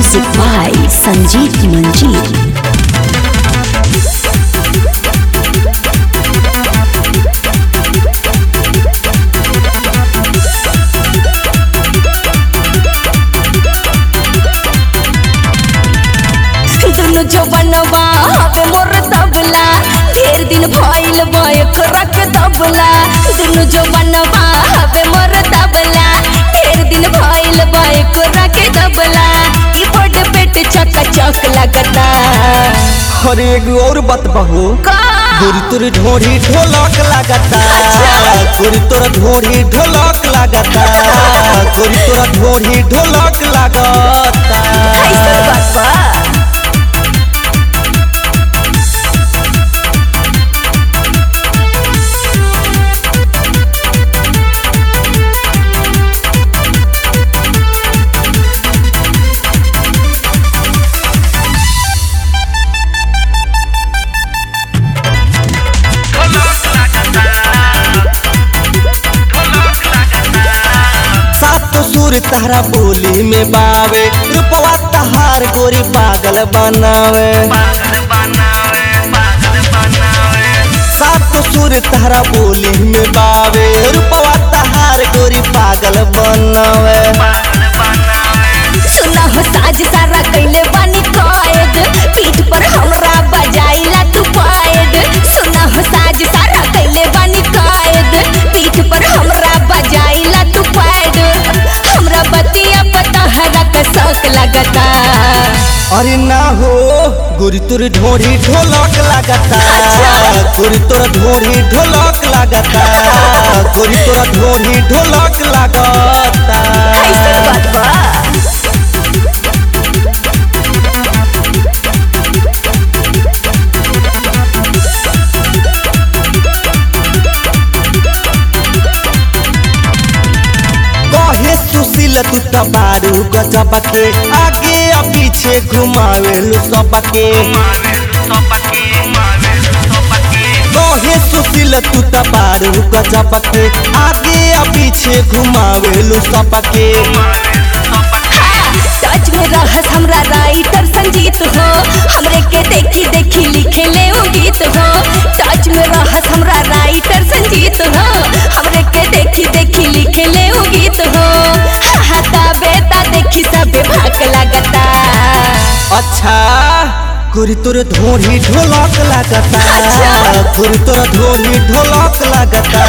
Music by Sanjeev Manjeet. दुनु जवनवा हवे मोर तबला ढेर दिन भइल बा एकरा के तबला दुनु जवनवा हवे मोर तबला ढेर दिन भइल बा एकरा के तबला ई बड़ पेट चक चक लगता अरे एगो और बात बहू का गोरी तोर ढोरी ढोलक लागता गोरी तोर ढोरी ढोलक लागता गोरी तोर ढोरी ढोलक लागता कैसन बात बा सात सुर तारा बोली में बावे रूपवा तहार गोरी पागल बनावे सात सुर तारा बोली में बावे रूपवा तहार गोरी पागल बनावे सुना हो साज सारा कैले बानी कैद पीठ पर हमरा बजाइला तू पैद सुना हो साज सारा कैले बानी कैद पीठ पर हमरा बजाइला तू पैद हमरा बतिया पता हरा का शौक लगता अरे ना हो गोरी तोर ढोरी ढोलक लागता गोरी तोर ढोरी ढोलक लागता गोरी तोर ढोरी ढोलक लागता कैसन बात बा कहे सुशील तू तबारू गजब के आगे आ पीछे घुमावेलू सबके कहे सुशील तू तबारू गजब के आगे आ पीछे घुमावेलू सबके टच में रहस हमरा राइटर संजीत हो हमरे के देखी देखी लिखे ले उ गीत हो टच में रहस हमरा राइटर संजीत हो हमरे के देखी देखी लिखे ले उ गीत हो हाता बेटा देखी सबे भाग लगता अच्छा गोरी तोर ढोरी ढोलक लागता अच्छा। गोरी तोर ढोरी ढोलक लागता